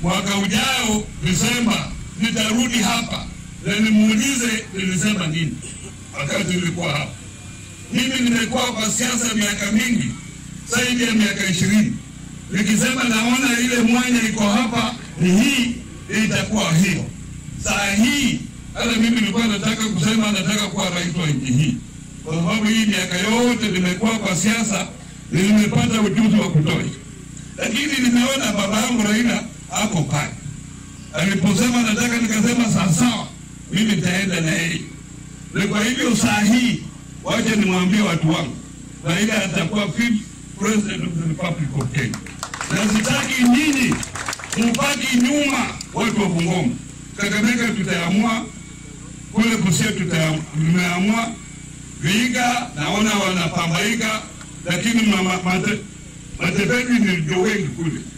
mwaka ujao Desemba nitarudi hapa na nimuulize nilisema nini wakati nilikuwa hapa. Mimi nimekuwa kwa siasa miaka mingi, zaidi ya miaka ishirini, nikisema naona ile mwanya iko hapa ni hii, itakuwa hiyo. Saa hii hata mimi nilikuwa nataka kusema nataka kuwa rais wa nchi hii, kwa sababu hii miaka yote nimekuwa kwa siasa, nimepata ujuzi wa kutosha, lakini nimeona baba yangu Raila ako pale aliposema nataka, nikasema sawasawa, mimi nitaenda na yeye. Na kwa hivyo saa hii, wacha nimwambie watu wangu, Raila atakuwa fifth president of the Republic of Kenya, na sitaki nyinyi mubaki nyuma, watu wa Bungoma. Kakamega tutaamua, kule Busia tumeamua, Vihiga naona wanapambaika, lakini Matepeni ndio wengi kule